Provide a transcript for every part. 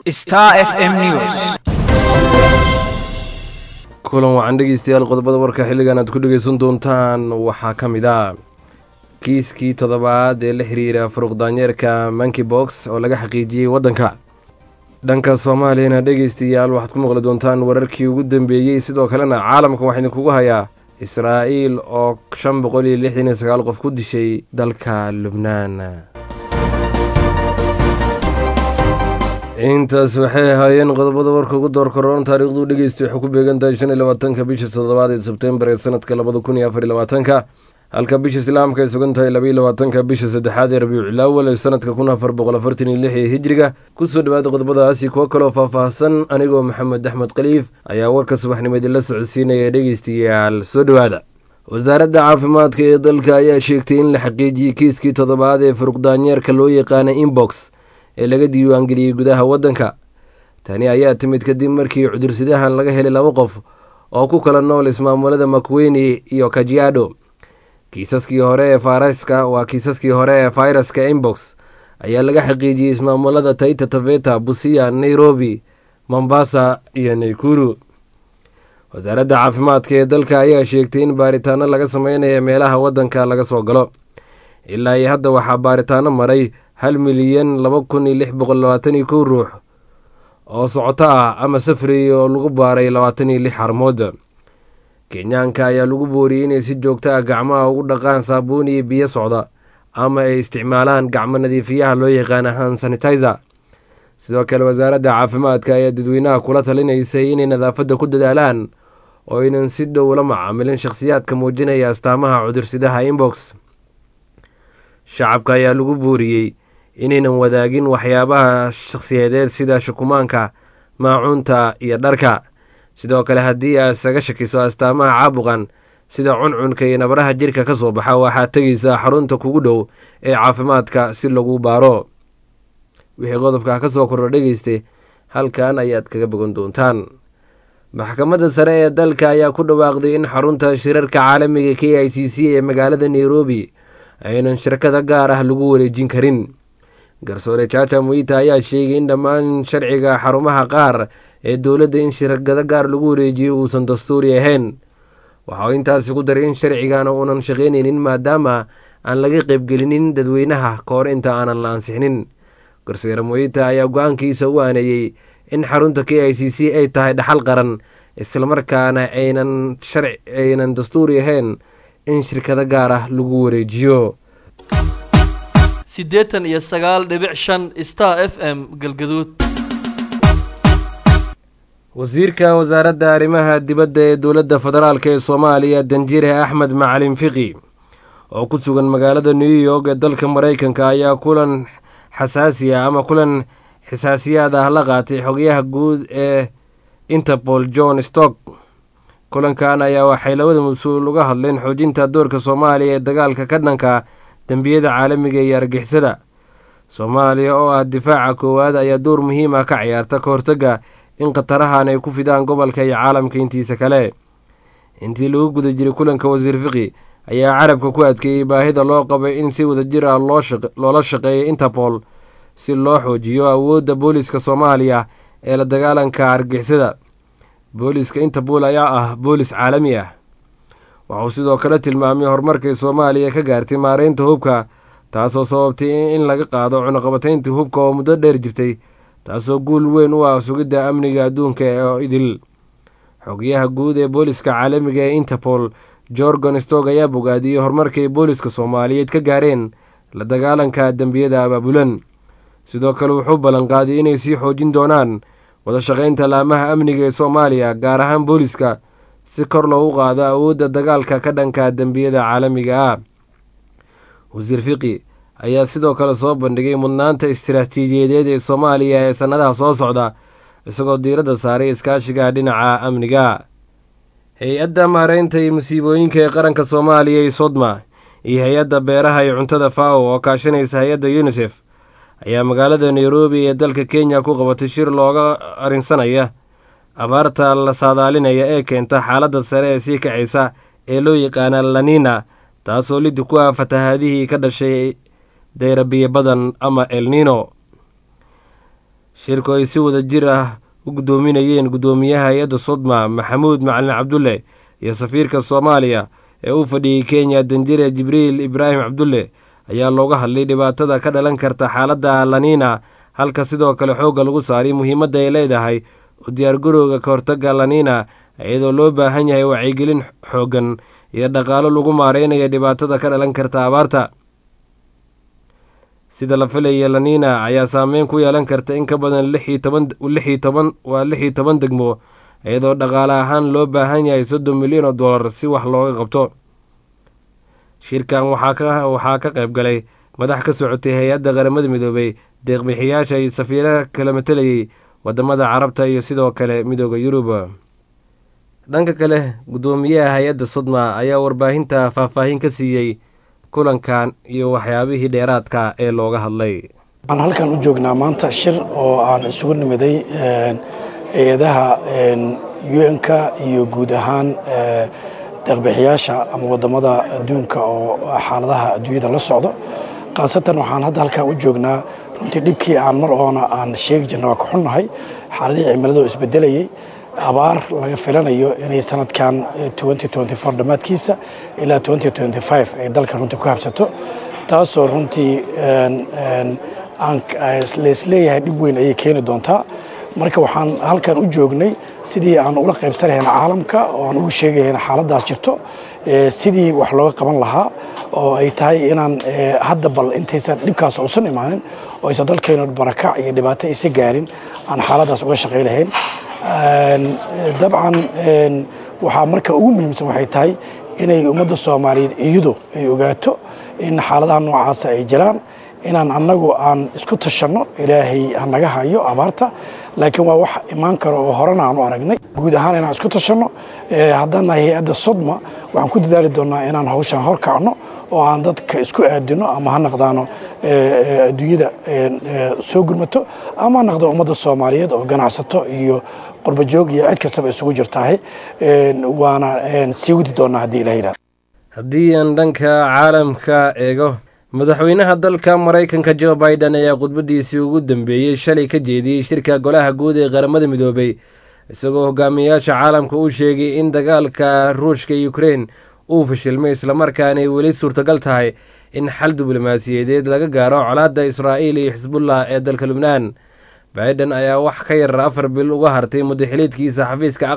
Star FM News. kulan wacan dhegeystayaal qodobada warka xilligan aad ku dhegeysan doontaan waxaa ka mid ah kiiskii toddobaad ee la xiriira furuqdaanyeerka monkey box oo laga xaqiijiyey waddanka dhanka soomaaliyana dhegeystayaal waxaad ku maqli doontaan wararkii ugu dambeeyey sidoo kalena caalamka waxaa idinkugu hayaa israa'iil oo shan boqol iyo lixdan iyo sagaal qof ku dishay dalka lubnaan intaas waxay ahaayeen qodobada warka ugu door koroon taariikhdu dhegeysta waxay ku beegan tahay shan iyo labaatanka bisha toddobaad ee sebtembar ee sanadka labada kun iyo afar iyo labaatanka halka bisha islaamka ay sugan tahay labaiyo labaatanka bisha saddexaad ee rabiicul awal ee sanadka kun afar boqol afartan iyo lix ee hijriga kusoo dhawaada qodobadaasi kuwo kaloo faahfaahsan anigoo maxamed axmed khaliif ayaa warka subaxnimo idinla socodsiinaya dhegeystayaal soo dhowaada wasaaradda caafimaadka ee dalka ayaa sheegtay in la xaqiijiyey kiiskii toddobaad ee furuqdaanyeerka loo yaqaana inbox ee laga diiwaangeliyey gudaha waddanka tani ayaa timid kadib markii cudursidahan laga helay laba qof oo ku kala nool ismaamulada makweyni iyo kajiado kiisaskii hore ee fayraska waa kiisaskii hore ee fayraska inbox ayaa laga xaqiijiyey ismaamulada taita taveta busia nairobi mombasa iyo naikuru wasaaradda caafimaadka ee dalka ayaa sheegtay in baaritaano laga sameynaya meelaha waddanka laga soo galo ilaa iyo hadda waxaa baaritaano maray hal milyan laba kun iyo lix boqol labaatan iyo kow ruux oo socoto ah ama safriyay oo lagu baaray labaatan iyo lix xarmood kenyaanka ayaa lagu booriyey inay si joogto ah gacmaha ugu dhaqaan saabuun iyo biyo socda ama ay isticmaalaan gacmo nadiifiyaha loo yaqaana han sanitizer sidoo kale wasaaradda caafimaadka ayaa dadweynaha kula talinaysay inay nadaafadda ku dadaalaan oo aynan si dhow la macaamilin shakhsiyaadka muujinaya astaamaha cudursidaha inbox shacabka ayaa lagu booriyey inaynan wadaagin waxyaabaha shakhsiyadeed sida shukumaanka maacuunta iyo dharka sidoo kale haddii aad isaga shakiso astaamaha caabuqan sida cuncunka iyo nabaraha jirka ka soo baxa waxaad tegaysaa xarunta kugu dhow ee caafimaadka si lagu baaro wixii qodobka ka soo kordho dhegeyste halkan ayaad kaga bogan doontaan maxkamadda sare ee dalka ayaa ku dhawaaqday in xarunta shirarka caalamiga k i c c ee magaalada nairobi aynan shirkada gaar ah lagu wareejin karin garsoore jaaja muita ayaa sheegay in dhammaan sharciga xarumaha qaar ee dowladda in shirkado gaar lagu wareejiyo uusan dastuuri ahayn waxa uu intaasi ku daray in sharcigana uunan shaqaynaynin maadaama aan laga qaybgelinin dadweynaha kahor inta aanan la ansixinin garsoore muita ayaa go-aankiisa u aaneeyey in xarunta k i c c ay tahay dhaxal qaran islamarkaana aynan aynan dastuuri ahayn in shirkado gaar ah lagu wareejiyo siddeetan iyo sagaal dhibic shan star f m galgaduud wasiirka wasaaradda arrimaha dibadda ee dowladda federaalk ee soomaaliya danjire axmed macalin fiqi oo ku sugan magaalada new york ee dalka maraykanka ayaa kulan xasaasi ah ama kulan xisaasiyaad ah la qaatay xogayaha guud ee interpol john stock kulankan ayaa waxay labada mas-uul uga hadleen xoojinta doorka soomaaliya ee dagaalka ka dhanka dembiyada caalamiga iyo argixisada soomaaliya oo ah difaaca koowaad ayaa door muhiim ah ka ciyaarta ka hortagga in khatarahan ay ku fidaan gobolka iyo caalamka intiisa kale intii lagu guda jiray kulanka wasiir fiqi ayaa carabka ku adkeeyey baahida loo qabay in si wadajir ah loola shaqeeyo interpol si loo xoojiyo awoodda booliska soomaaliya ee la dagaalanka argixisada booliska interpol ayaa ah boolis caalami ah waxauu sidoo kale tilmaamay horumarkay soomaaliya ka gaartay maareynta hubka taasoo sababtay in laga qaado cunuqabatayntii hubka oo muddo dheer jirtay taasoo guul weyn u ah sugidda amniga adduunka oo idil xogayaha guud ee booliska caalamiga ee interpol jorgon stog ayaa bogaadiyey horumarkay booliska soomaaliyeed ka gaareen la dagaalanka dembiyada abaabulan sidoo kale wuxuu ballanqaaday inay sii xoojin doonaan wada shaqaynta laamaha amniga ee soomaaliya gaar ahaan booliska si kor loogu qaado awoodda dagaalka ka dhanka dembiyada caalamiga ah wasiir fiqi ayaa sidoo kale soo bandhigay mudnaanta istiraatiijiyadeed ee soomaaliya ee sannadaha soo socda isagoo diiradda saaray iskaashiga dhinaca amniga hay-adda maareynta iyo masiibooyinka ee qaranka soomaaliya iyo sodma iyo hay-adda beeraha iyo cuntada fao oo kaashanaysa hay-adda yunisef ayaa magaalada nairobi ee dalka kenya ku qabatay shir looga arinsanaya abaarta la saadaalinaya ee keenta xaaladda sare ee sii kacaysa ee loo yaqaana lanina taasoo lidi ku ah fatahaadihii ka dhashay dayrabiyo badan ama elnino shirku ay si wada jir ah u guddoominayeen guddoomiyaha hay-adda sodma maxamuud macalin cabdulle iyo safiirka soomaaliya ee u fadhiyey kenya danjire jibriil ibraahim cabdulle ayaa looga hadlay dhibaatada ka dhalan karta xaaladda laniina halka sidoo kale xoogga lagu saaray muhiimadda ay leedahay u diyaargarowga ka hortagga laniina iyadoo loo baahan yahay wacyigelin xooggan iyo dhaqaalo lagu maareynaya dhibaatada ka dhalan karta abaarta sida la filaya laniina ayaa saameyn ku yeelan karta in ka badan lixii toban lixii toban waa lix iyo toban degmo iyadoo dhaqaale ahaan loo baahan yahay soddon milyan oo dollar si wax looga qabto shirkan waxaa waxaa ka qayb galay madax ka socotay hay-adda qaramada midoobay deeqbixiyaasha iyo safiiraha kala matalayay wadamada carabta iyo sidoo kale midooda yurub dhanka kale guddoomiyaha hay-adda sodma ayaa warbaahinta faahfaahin ka siiyey kulankan iyo waxyaabihii dheeraadka ee looga hadlay waxaan halkan u joognaa maanta shir oo aan isugu nimiday hay-adaha un-ka iyo guud ahaan deeqbixiyaasha ama wadamada adduunka oo xaaladaha adduunyada la socdo khaasatan waxaan hadda halkan u joognaa runtii dhibkii aan mar oona aan sheegi jirna waa ka xunnahay xaaladihii cimilada oo isbedelayay abaar laga filanayo inay sanadkan dhammaadkiisa ilaa ay dalka runtii ku habsato taasoo runtii leisleeyahay dhib weyn ayay keeni doontaa marka waxaan halkan u joognay sidii aan ula qaybsan lahayn caalamka oo aan ugu sheegi lahayn xaaladaas jirto sidii wax looga qaban lahaa oo ay tahay inaan hadda bal intaysan dhibkaas uusan imaanin oo aysan dalkaynu barakac iyo dhibaato aysa gaarin aan xaaladaas uga shaqay lahayn dabcan waxaa marka ugu muhiimsan waxay tahay inay ummadda soomaaliyeed iyadu ay ogaato in xaaladaha noocaasa ay jiraan inaan annagu aan isku tashanno ilaahay hanaga hayo abaarta laakiin waa wax imaan karo oo horena aan u aragnay guud ahaan inaan isku tashanno haddana hay-adda sodma waxaan ku dadaali doonnaa inaan hawshan hor kacno oo aan dadka isku aadino ama ha naqdaano adduunyada soo gurmato ama ha naqdo ummadda soomaaliyeed oo ganacsato iyo qurbajoog iyo cid kastaba isugu jirtahay waana sii wadi doonnaa haddii ilah yidhahdo haddii aan dhanka caalamka eego madaxweynaha dalka maraykanka jo biden ayaa khudbadiisii ugu dambeeyey shalay ka jeediyey shirka golaha guud ee qaramada midoobay isagoo hogaamiyayaasha caalamka uu sheegay in dagaalka ruushka ukrein uu fashilmay islamarkaanay weli suurtagal tahay in xal diblomaasiyadeed laga gaaro colaadda israa'iil iyo xisbullah ee dalka lubnaan biden ayaa wax ka yar afar bil uga hartay mudaxiliidkiisa xafiiska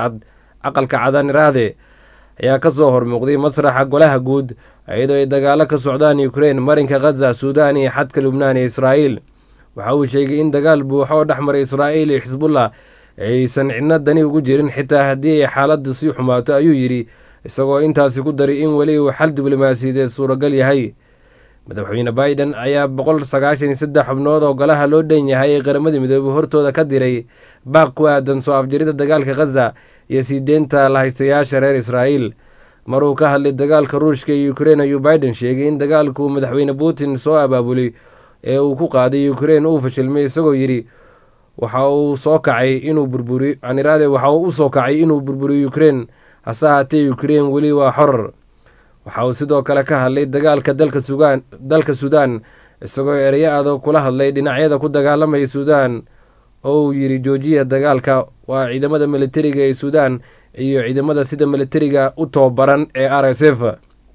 aqalka cadaniraade ayaa ka soo hormuuqday masraxa golaha guud iyadoo ay dagaalo ka socdaan ukrein marinka khaza suudaan iyo xadka lubnaan iyo israa'iil waxa uu sheegay in dagaal buuxo oo dhex maray israa'iil iyo xisbullah aysan cidna dani ugu jirin xitaa haddii ay xaaladda sii xumaato ayuu yidhi isagoo intaasi ku daray in weli uu xal diblomaasiyadeed suuragal yahay madaxweyne biden ayaa boqol sagaashan iyo saddex xubnood oo golaha loo dhan yahay ee qaramada midoobey hortooda ka diray baaq ku aadan soo afjarida dagaalka khaza iyo sii deynta lahaystayaasha reer israa'iil maruu ka hadlay dagaalka ruushka iyo ukrein ayuu biden sheegay in dagaalku madaxweyne putin soo abaabulay ee uu ku qaaday ukrein uu fashilmay isagoo yidhi waxa uu soo kacay inuu burburiyo aniraade waxa uu u soo kacay inuu burburiyo ukrein hase ahaatee ukrein weli waa xorar waxa uu sidoo kale ka hadlay dagaalka dalka sugaan dalka suudaan isagoo ereyo adag kula hadlay dhinacyada ku dagaalamaya suudaan oo uu yidhi joojiya dagaalka waa ciidamada militariga ee suudaan iyo ciidamada sida militariga u tababaran ee r s f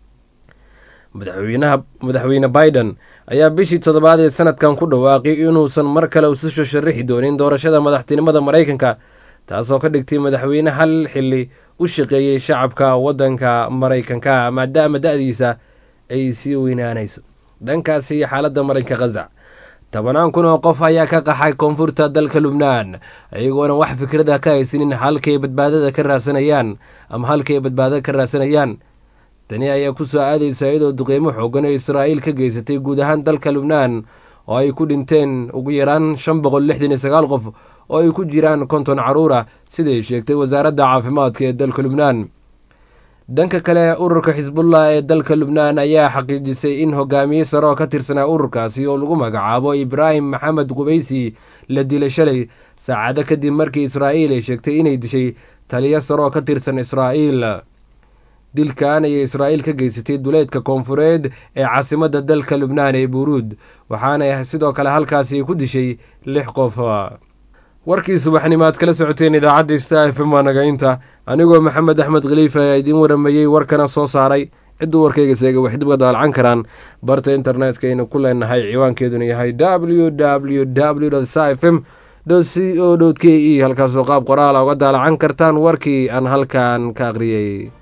madaxweynaha madaxweyne biden ayaa bishii toddobaad ee sanadkan ku dhawaaqay inuusan mar kale usisho sharaxi doonin doorashada madaxtinimada maraykanka taasoo ka dhigtay madaxweyne hal xili u shaqeeyey shacabka waddanka maraykanka maadaama da-diisa ay sii weynaanayso dhankaasi xaaladda marinka khaza tobanaan kun oo qof ayaa ka qaxay koonfurta dalka lubnaan iyagoona wax fikrada ka haysanin halkay badbaadada ka raasanayaan ama halkay badbaadada ka raasanayaan tani ayaa ku soo aadaysa iyadoo duqeymo xoogan oo israa'iil ka geysatay guud ahaan dalka lubnaan oo ay ku dhinteen ugu yaraan shan boqol lixdan iyo sagaal qof oo ay ku jiraan konton caruur ah siday sheegtay wasaaradda caafimaadka ee dalka lubnaan dhanka kale ururka xisbullah ee dalka lubnaan ayaa xaqiijisay in hogaamiye sare oo ka tirsanaa ururkaasi oo lagu magacaabo ibraahim maxamed qubaysi la dilay shalay saacado kadib markii israa'iil ay sheegtay inay dishay taliyo sare oo ka tirsan israa'iil dilkan ayay israa'iil ka geysatay duleedka koonfureed ee caasimadda dalka lubnaan ee buruud waxaana sidoo kale halkaasi ku dishay lix qof warkii subaxnimo aad kala socoteen idaacadda sta f m waa nagaynta anigoo maxamed axmed khaliifa ayaa idiin waramayey warkana soo saaray cidduu warkayga seega wax dib ga daalcan karaan barta internetka aynu ku leenahay ciwaankeeduna yahay w w w f m c o k e halkaasoo qaab qoraala uga daalacan kartaan warkii aan halkan ka aqriyey